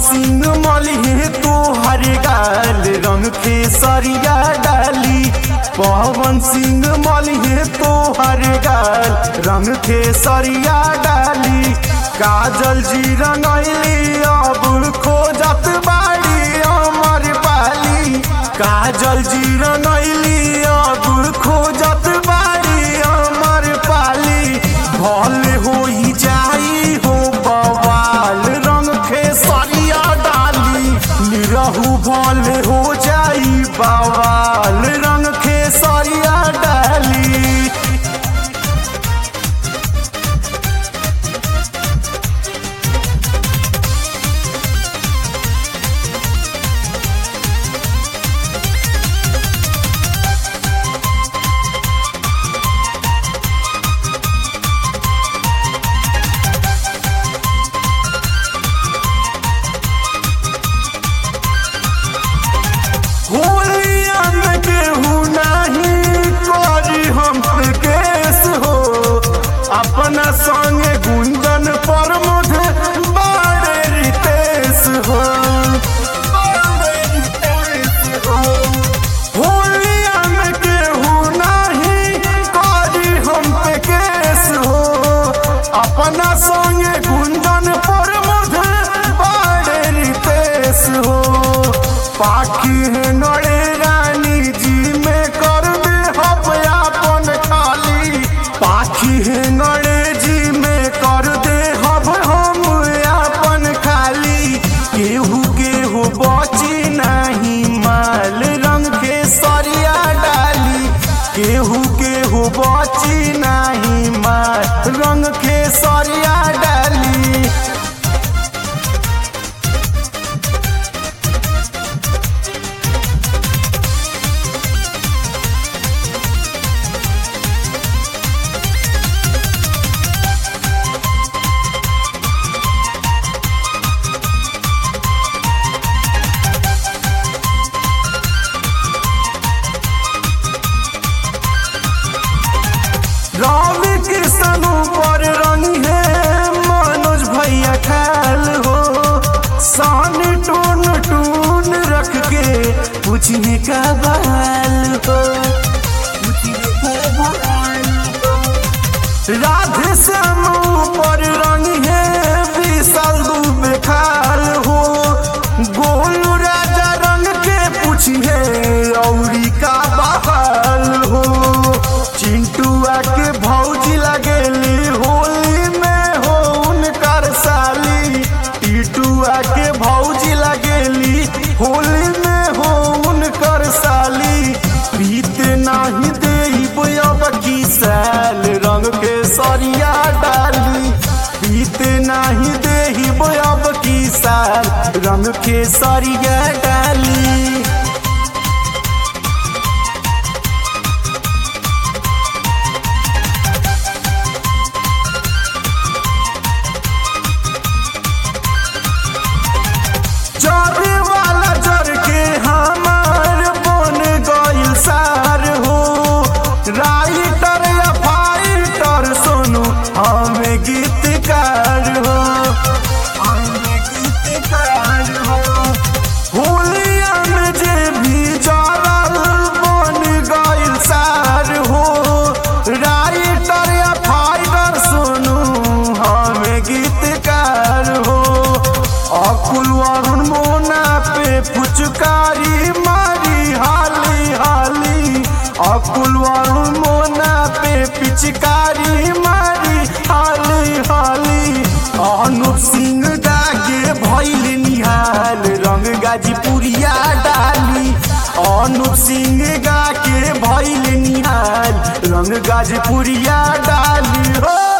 सिंह मलिहे तो हर गाल रंग खेसरिया डाली पवन सिंह मलिहे तो हर गाल रंग खेसरिया डाली काजल जी रंगैली अब खोजत बाड़ी अमर पाली काजल जी रंगैली अब खोजत बाड़ी अमर पाली भले होई जाई हो बवाल रंग खेसरिया डाली निरहू भले हो जाई बवाल रंग खेसरिया डाली होलिया में केहू नहीं करी हम पे केस हो अपना संगे गुंजन पर मुझे बाड़े रितेश हो बाड़े रितेश हो। होलिया में केहू नहीं करी हम पे केस हो अपना संगे गुंजन पर मुझे बाड़े रितेश हो पाखी है नड़े रानी जी में कर दे हम अपन खाली पाखी है नड़े जी में कर दे हम हम अपन खाली केहू केहू बची नहीं माल रंग के सरिया डाली केहू केहू बची नहीं माल रंग के सरिया डाली रवि कृष्ण पर रंग है मनोज भैया ख्याल हो सान टून टून रख के पूछने का बाल हो पूछने का बाल हो। राधे श्याम पर रंग है विशाल दुबे खाल हो गोलू राजा रंग के पूछिए औरी का बहाल हो चिंटुआ के भौजी लगेली होली में हो उनकर साली टीटुआ के भौजी लगेली होली में हो उनकर साली बीते नाही देई अब की साल रंग के सरिया डाली बीते नाही देही अब की साल रंग के सरिया डाली जरे वाला जर के हमार बन गइल सार हो राइटर या फाइटर सुनु हमें गीतकार हो हमें गीतकार हो होलिया में जे भी जरल बन गइल सार हो राइटर या फाइटर सुनु हमें गीतकार हो अकुल वरुण मोना पे फुचकारी मारी हाली हाली अकुल वरुण मोना पे पिचकारी मारी हाली हाली अनुप सिंह दागे भैल निहाल रंग गाजीपुरिया डाली अनुप सिंह गा के भैल निहाल रंग गाजीपुरिया डाली हो